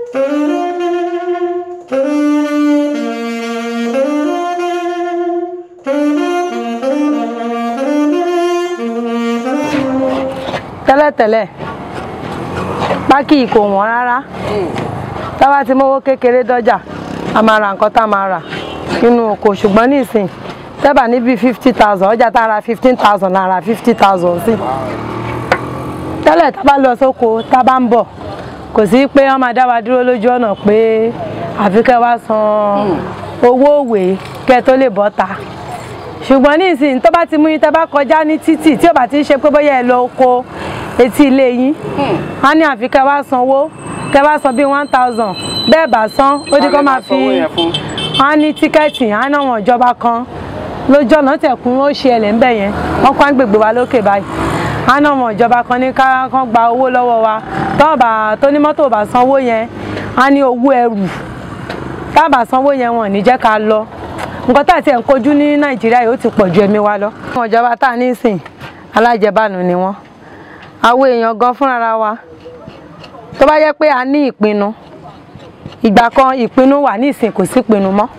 tẹ́lẹ̀tẹ́lẹ̀ pákí kò wọ́n rárá tá bá ti mówó kékeré dọ́jà a máa ra nǹkan tá a máa rà nínú oko ṣùgbọ́n nísìn tẹ́bà níbi fifty thousand ọjà tá a ra fifteen thousand la ra fifty thousand sí tẹ́lẹ̀ tá a bá lọ sóko tá a bá ń bọ̀ kò sí pé wọ́n máa dá wa dúró lójú ọ̀nà pé àfi kẹ́ wá san owó òwe kẹ́ tó lè bọ́ ta ṣùgbọ́n nísìn tó bá ti mú yín tẹ́ bá kọjá ní títì tí ò bá ti ń ṣe pé bóyá ẹ lọ oko etí ilé yín á ní àfi kẹ́ wá sanwó kẹ́ wá san bíi one thousand bẹ́ẹ̀ bá san ó di kó máa fi á ní tíkẹ́ẹ̀tì á náà wọ̀n ìjọba kan lójú ọ̀nà tẹ̀kún ó ṣe ẹlẹ̀ ńbẹ̀ yẹn wọ́n kọ́ gbègbè wa lókè báyìí á náà wọ̀n ìjọba kan ní ká kán gba owó lọ́wọ́ wa tọ́ọ̀bà tó ní mọ́tò bá sanwó yẹn á ní owó ẹrù tábà sanwó yẹn wọn ò ní jẹ́ ká lọ nǹkan tá àti ẹ̀ ń kojú ní nàìjíríà yìí ó ti pọ̀ ju ẹ̀mí wa lọ. àwọn ìjọba tá a ní sìn alájẹbánu ni wọ́n àwọn èèyàn gan fúnra wa tó bá yẹ pé a ní ìpinnu ìgbà kan ìpinnu wà ní ìsìn kò sí ìpinnu mọ́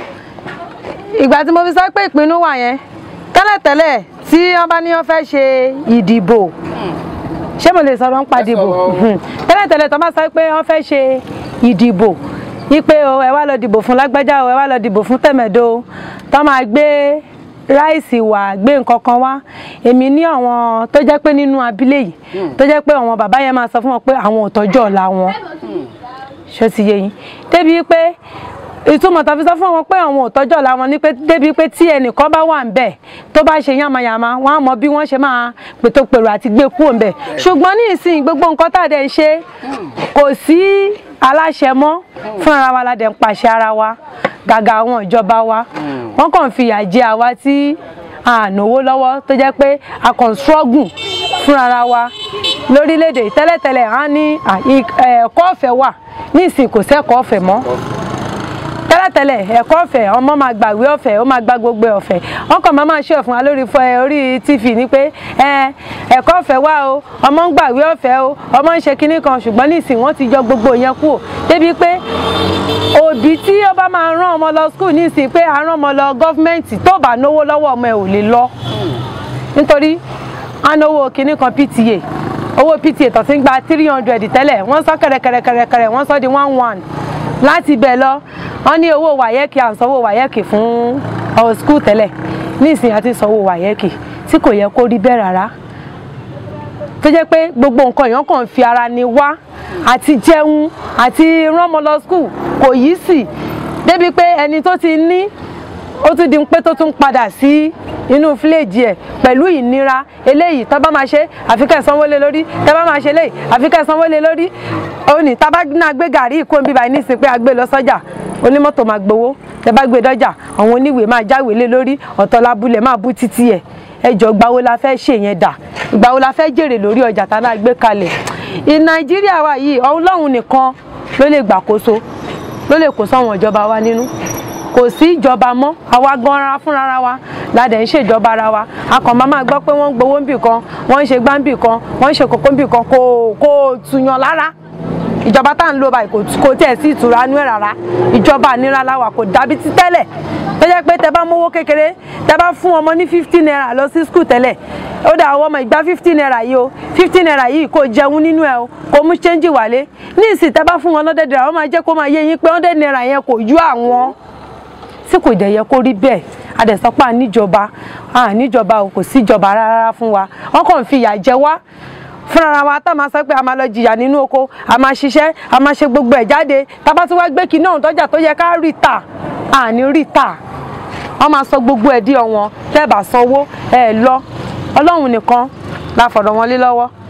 ìgbà tí mo fi sọ pé ìpinnu wà yẹn tẹ́lẹ̀tẹ́lẹ̀ tí wọ́n bá ní wọ́n fẹ́ ṣe ìdìbò ṣé mo lè sọ̀rọ̀ ń pa ìdìbò tẹ́lẹ̀tẹ́lẹ̀ tó bá sọ pé wọ́n fẹ́ ṣe ìdìbò wípé o ẹ wá lọ dìbò fún lágbájá o ẹ wá lọ dìbò fún tẹ̀mẹ̀dó o tó máa gbé ráìsì wá gbé nǹkan kan wá èmi ní àwọn tó jẹ́ pé nínú abílẹ̀ yìí tó jẹ́ pé àwọn bàbá yẹn máa sọ fún wọn pé àwọn ò tọ́jú ọ̀la wọn ṣó ti yé yín débi pé ìtumọ̀ tó fi sọ fún wọn pé àwọn ò tọ́jú ọ̀la wọn ni pé débi pé tí ẹnìkan bá wà ńbẹ̀ tó bá ṣe yánmayànma wọn á mọ bí wọ́n ṣe máa pètò pèrò àti gbé kúrò ńbẹ̀ ṣùgbọ́n ní ìsìn gbogbo nǹkan tá a dẹ̀ ń ṣe kò sí aláṣẹ mọ́ fún ara wa la dẹ̀ ń pàṣẹ ara wa gàgà àwọn ìjọba wa wọ́n kàn fi ìyà jẹ àwa tí a náwó lọ́wọ́ tó jẹ́ pé a kàn struggle fún ara wa lórílẹ̀‐èdè tẹ́lẹ̀tẹ́lẹ̀ á ní ẹ̀kọ́ ọ̀fẹ́ wà ní ìsìn kò sẹ́kọ̀ọ́ ọ̀fẹ́ mọ́ tẹ́lẹ̀tẹ́lẹ̀ ẹ̀kọ́ ọ̀fẹ́ ọmọ máa gbàwé ọ̀fẹ́ ó máa gba gbogbo ọ̀fẹ́ wọ́n kàn máa máa ṣe ọ̀fun wa lórí orí tv ní pé ẹ̀kọ́ ọ̀fẹ́ wà o ọmọ ń gbàwé ọ̀fẹ́ o ọmọ ń ṣe kinní kan ṣùgbọ́n nísìn wọ́n ti yọ gbogbo yẹn kúrò débi pé òbí tí ó bá máa rán ọmọ lọ skul nísìn pé a rán ọmọ lọ gọ́fìmẹ̀ntì tó bá náwó lọ́wọ́ ọmọ ẹ̀ ò lè lọ nítorí a náwó kinní kan pta owó pta tó ti ń gba three hundred tẹ́lẹ̀ wọ́n sọ kẹ̀rẹ̀kẹ̀rẹ̀kẹ̀rẹ̀ wọ́n sọ di one one láti bẹ̀ lọ wọ́n ní owó wàyẹ́kì à ń sanwó wàyẹ́kì fún ọ̀ skul tẹ́lẹ̀ nísìnyí àti sanwó wàyẹ́kì tí kò yẹ kó rí bẹ́ẹ̀ rárá tó jẹ́ pé gbogbo nǹkan èèyàn kàn fi ara ni wá àti jẹun àti ránmọ lọ skul kò yí sí débi pé ẹni tó ti ní ó tún di pé tó tún padà sí inú fíléèjì ẹ̀ pẹ̀lú ìnira eléyìí tá bá máa ṣe àfikẹ́ sanwó lé lórí tá bá máa ṣe léyìí àfikẹ́ sanwó lé lórí ó ní tá bá náà gbé gàrí ìkó ń bíbá nísìnyí pé a gbé lọ sọ́jà onímọ́tò máa gbowó tẹ bá gbé dọ́jà àwọn oníwèé máa jáwèé lé lórí ọ̀tọ̀ labúlẹ̀ máa bú títí ẹ̀ ẹjọ́ gbàwo la fẹ́ ṣe yẹn dà gbàwo la fẹ́ jèrè lórí ọjà tá náà gbé kalẹ̀ ì nàìjíríà wa yìí ọlọ́run nìkan ló lè gbàkóso ló lè kó sáwọn ìjọba wa nínú kò sí ìjọba mọ́ àwa gan ara fúnra wa ládẹ̀ ń ṣèjọba ara wa a kàn máa máa gbọ́ pé wọ́n ń gbowó ń bì kan wọ́n ń ṣe gbá ń bì kan wọ́n ń ṣe kókó ń bì kan kò kò tuyan lára ìjọba tá à ń lò báyìí kò tiẹ̀ sí ìtura nú ẹ̀ rárá ìjọba ànira la wà kò dàbí ti tẹ́lẹ̀ tó jẹ́ pé tẹ bá mówó kékeré tẹ bá fún ọmọ ní fifty naira lọ sí skul tẹ́lẹ̀ ó dà àwọn ọmọ ìgbà fifty naira yìí o fifty naira yìí kò jẹun nínú ẹ o kò mú ṣẹ́ńjì wálé ní ìsìn tẹ bá fún wọn lọ́dẹ̀ naira wọ́n máa jẹ́ kó máa yé yín pé hundred naira yẹn kò yú àwọn tí kò dẹ̀ yẹ kó rí bẹ́ẹ̀ adẹ̀sọ́pá níjọba níjọba o kò síjọba rárá fún wa wọ́n kàn fi ìyà jẹ wá fúnra wa tá a máa sọ pé a máa lọ jìyà nínú oko a máa ṣiṣẹ́ a máa ṣe gbogbo ẹ̀ jáde tábà tí wàá gbé kí náà tọ́jà tó yẹ ká rí tà àní rí tà wọ́n máa sọ gbogbo ẹ̀ dí ọ̀wọ́n tẹ́ẹ̀bà sanwó ẹ̀ lọ ọlọ́run nìkan la fọ̀rọ̀ wọn lé lọ́wọ́